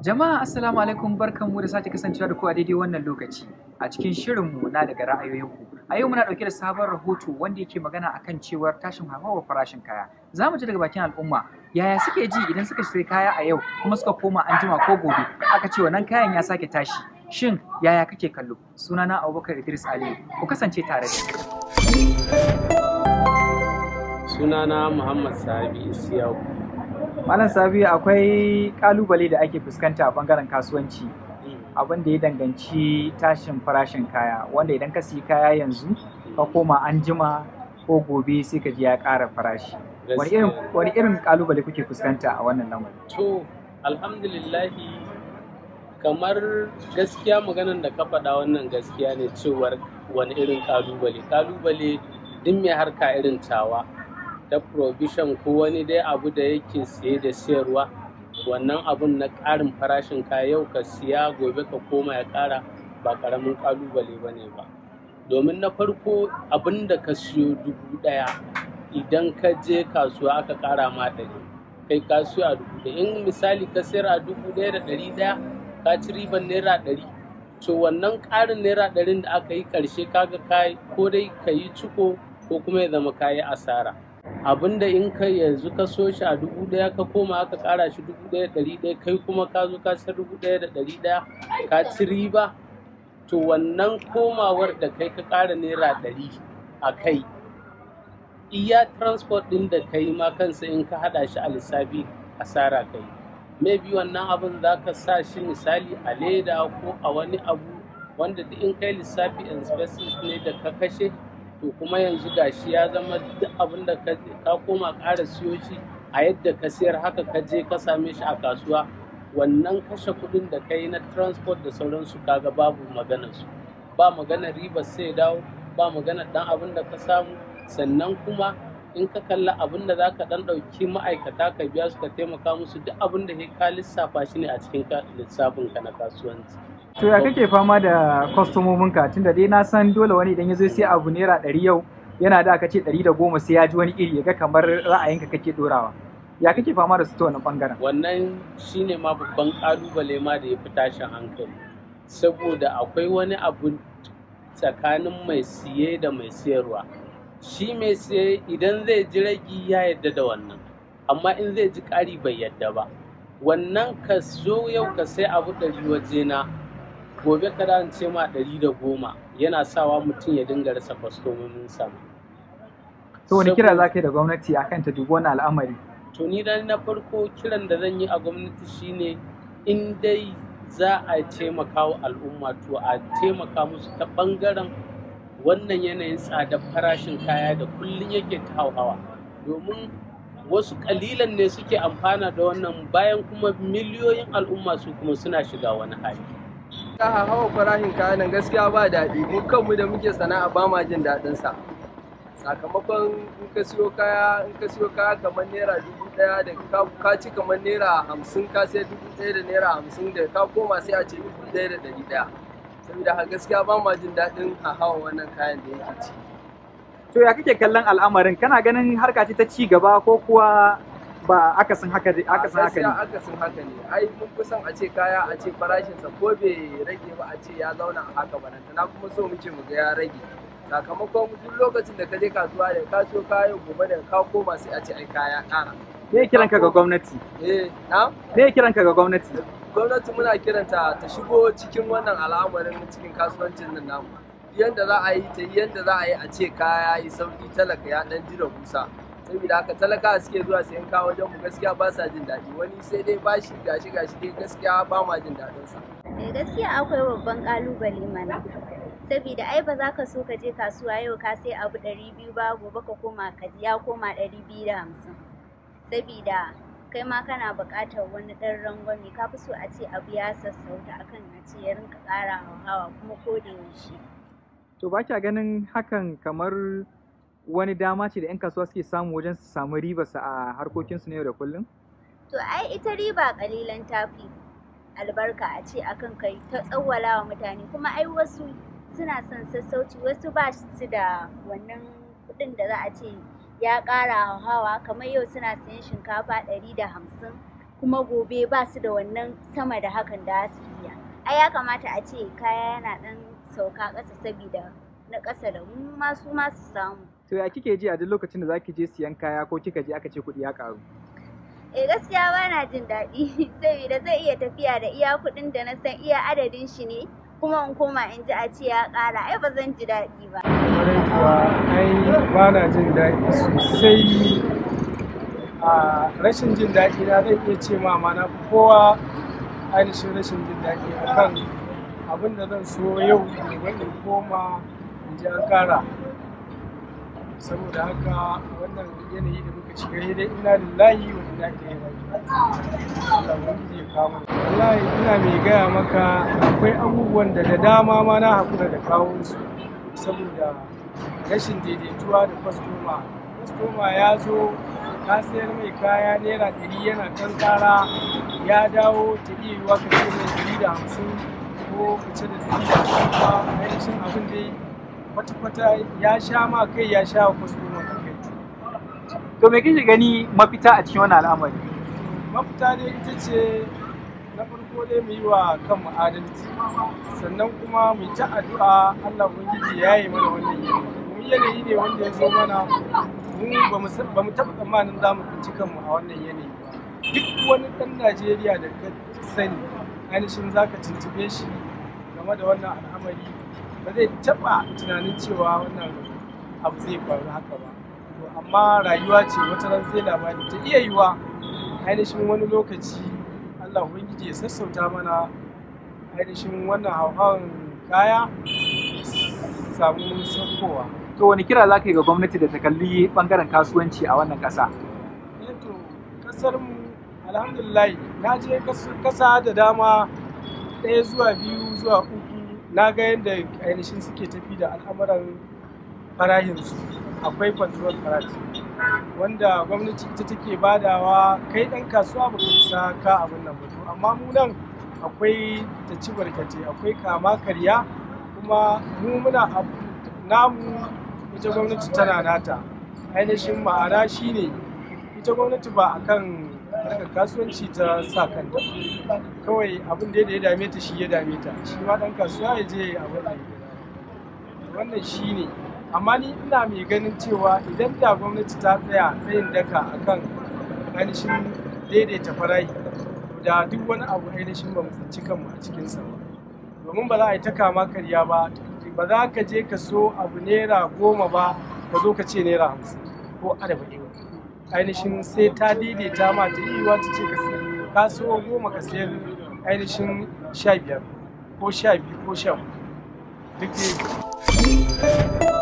Jama'a assalamu alaikum barkanmu da sake kasancewa da ku a daidai wannan lokaci a cikin shirinmu na daga ra'ayoyinku. A yau muna ɗauke da sabon rahoto wanda yake magana akan cewar tashin hauhawar farashin kaya. Za mu ji daga bakin al'umma yaya suke ji idan suka sai kaya a yau kuma suka koma an jima ko gobe aka ce wannan kayan ya sake tashi. Shin yaya kake kallo? Sunana Abubakar Idris Aliyu. Ku kasance tare da ni. sunana muhammad sabi isiyaku Malam Sabi akwai kalubale da ake fuskanta a bangaren kasuwanci abin da ya danganci tashin farashin kaya wanda idan ka siyi kaya yanzu ka koma an jima ko gobe sai ka ji ya ƙara farashi. Wani irin wani irin kalubale kuke fuskanta a wannan lamarin? to alhamdulillahi kamar gaskiya maganan da ka faɗa wannan gaskiya ne cewar wani irin kalubale kalubale duk mai harka irin tawa ta provision ko wani dai abu da yake siye da siyarwa wannan abun na ƙarin farashin kaya yau ka siya gobe ka koma ya ƙara ba ƙaramin ƙalubale ba ne ba domin na farko abin da ka siyo dubu ɗaya idan ka je kasuwa aka ƙara ma ɗari kai ka siyo a dubu ɗaya in misali ka sayar a dubu ɗaya da ɗari ɗaya ka ci riban naira ɗari to wannan ƙarin naira ɗarin da aka yi ƙarshe kaga kai ko dai ka yi ciko ko kuma ya zama ka yi asara abinda in ka yanzu ka so shi a dubu ɗaya ka koma aka ƙara shi dubu ɗaya ɗari ɗaya kai kuma ka zo ka sayar dubu ɗaya da ɗari ɗaya ka ci riba to wannan komawar da kai ka ƙara naira ɗari a kai iya transport ɗin da kai ma kansa in ka haɗa shi a lissafi asara kai maybe wannan abin za ka sa shi misali a leda ko a wani abu wanda duk in kai lissafi expenses ne da ka kashe to kuma yanzu gashi ya zama duk abin da ka ka koma ƙara siyo shi a yadda ka sayar haka ka je ka same shi a kasuwa wannan kashe kuɗin da ka yi na transport da sauransu kaga babu maganar su ba maganar riba sai dawo ba maganar dan abin da ka samu sannan kuma in ka kalla abin da za ka dan ɗauki ma'aikata ka biya su ka taimaka musu duk abin da ka lissafa shi ne a cikin lissafin ka na kasuwanci To ya kake fama da kwastomominka tunda dai na san dole wani idan ya zo sai abu naira ɗari yau yana da aka ce ɗari da goma sai ya ji wani iri ya ga kamar ra'ayinka kake ɗorawa. Ya kake fama da su ta wannan ɓangaren? wannan shine ma babban ƙalubale ma da ya fi tashin hankali saboda akwai wani abu tsakanin mai siye da mai siyarwa shi mai siye idan zai ji ragi ya yadda da wannan amma in zai ji ƙari bai yadda ba wannan ka zo yau ka sai abu ɗari wajena gobe ka da ce ma ɗari da goma yana sawa mutum ya dinga rasa kwastomomin sa To wani kira za ka yi da gwamnati akan ta dubi wannan al'amari? to ni dan na farko kiran da zan yi a gwamnati shine in dai za a taimaka wa al'umma to a taimaka musu ta ɓangaren wannan yanayin tsadar farashin kaya da kullum yake ta hauhawa domin wasu kalilan ne suke amfana da wannan bayan kuma miliyoyin al'umma su kuma suna shiga wani hali ta hawa farashin kayan nan gaskiya ba daɗi mu kanmu da muke sana'a ba ma jin daɗin sa sakamakon in ka siyo kaya in ka siyo kaya kamar naira dubu ɗaya da ka, ka ci kamar naira hamsin ka sai dubu ɗaya da naira hamsin da ka koma sai a ce dubu ɗaya da ɗari ɗaya saboda haka gaskiya ba ma jin daɗin a hawa wannan kayan da yake ci To ya kake kallon al'amarin kana ganin harka ce ta ci gaba ko kuwa ba akasin haka akasin haka gaskiya ne? akasin haka ne ai mun fi son a ce kaya a ce farashinsa ko bai rage ba a ce ya zauna a haka ba na kuma so muke mu ga ya rage sakamakon duk lokacin da ka je kasuwa da ka siyo kaya gobe da ka koma sai a ce ai kaya ƙara Me ya kiranka ga gwamnati? eh na Me ya kiranka ga gwamnati? gwamnati muna kiranta ta shigo cikin wannan al'amarin cikin kasuwancin nan namu yanda za a yi ta yanda za a yi a ce kaya yi sauki talaka ya dan jira kusa saboda haka talaka suke zuwa sayan kaya wajen mu gaskiya ba sa jin daɗi wani sai dai bashi gashi gashi dai gaskiya ba ma jin daɗin sa Eh, gaskiya akwai babban kalubale mana saboda ai ba za ka so ka je kasuwa yau ka sai abu ɗari biyu ba gobe ka koma ka ji ya koma ɗari biyu da hamsin saboda kai ma kana buƙatar wani ɗan rangwame ka fi so a ce abu ya sassauta akan a ce ya rinka ƙara hawa kuma ko da yaushe To ba kya ganin hakan kamar wani dama ce da 'yan kasuwa suke samu wajen su samu ribarsa a harkokinsu na yau da kullum? to ai ita riba ƙalilan tafi albarka a ce akan kai ta tsawwala wa mutane kuma ai wasu suna son sassauci wasu ba su da wannan kuɗin da za a ce ya ƙara hawa kamar yau suna sayan shinkafa ɗari da hamsin kuma gobe ba su da wannan sama da hakan da su siya ai ya kamata a ce kaya yana ɗan sauka ƙasa saboda na ƙasa da mu ma su ma su samu To ya kike ji a duk lokacin da zaki je siyan kaya ko kika je aka ce kuɗi ya ƙaru? eh gaskiya ba na jin daɗi saboda zai iya tafiya da iya kuɗin da na san iya adadin shi ne kuma in koma in ji a ce ya ƙara ai ba zan ji daɗi ba Kwarai kuwa ai ba na jin daɗi sosai a rashin jin daɗi na zan iya ce ma ma na fi kowa ainihin rashin jin daɗi akan abin da zan so yau gobe in koma in ji an ƙara saboda haka wannan yanayi da muka shiga sai dai ina lillahi wa inna ilaihi raji'un Allah ubangiji ya kawo mana. wallahi ina mai gaya maka akwai abubuwan da da dama ma na haƙura da kawo su saboda rashin daidaituwa da kwastoma kwastoma ya zo ka sayar mai kaya naira ɗari yana ɗan ƙara ya dawo ta iya yiwuwa ka ce mai ɗari da hamsin ko ka ce da ɗari da hamsin ba ainihin abin dai kwata-kwata ya sha ma kai ya sha wa kwastoma da kai To me kike gani mafita a cikin wannan al'amari? mafita dai ita ce na farko dai mu yi wa kanmu adalci sannan kuma mu yi ta addu'a Allah ubangiji ya yi mana wannan yanayi domin yanayi ne wanda ya zo mana mu ba mu san- ba mu taɓa tsammanin za mu tsinci kanmu a wannan yanayi ba duk wani ɗan Najeriya da ka sani ainihin za ka tuntube shi game da wannan al'amari ba zai taɓa tunanin cewa wannan abu zai faru haka ba to amma rayuwa ce wata ran sai labari ta iya yiwa ainihin wani lokaci Allah Ubangiji ya sassauta mana ainihin wannan hauhawan kaya samu saukowa. To wani kira za ka yi ga gwamnati da ta kalli ɓangaren kasuwanci a wannan ƙasa? Eh to kasar mu alhamdulillah na je kas- kasa da dama ɗaya zuwa biyu zuwa uku na ga yadda ainihin suke tafi da al'amuran farahinsu akwai control farashi wanda gwamnati ita take badawa kai ɗan kasuwa ba ka isa ka abin nan ba to amma mu nan akwai ta ci barkatai akwai kama karya kuma mu muna abu namu ita gwamnati tana nata ainihin ma'ana shine ita gwamnati ba a kan harkar kasuwanci ta sa kanta kawai abin da ya dame ta shi ya dame ta shi ma ɗan kasuwa ya je abin da ya dame. wannan shi ne amma ni ina mai ganin cewa idan da gwamnati ta tsaya tsayin daka akan ainihin daidaita farahi da duk wani abu ainihin ba mu tsinci kanmu a cikinsa ba domin ba za a yi ta kama karya ba ba za ka je ka so abu naira goma ba ka zo ka ce naira hamsin ko arba'in ainihin sai ta daidaita ma ta yi ta ce ka sayar ka so goma ka sayar ainihin sha biyar ko sha biyu ko sha hudu duk dai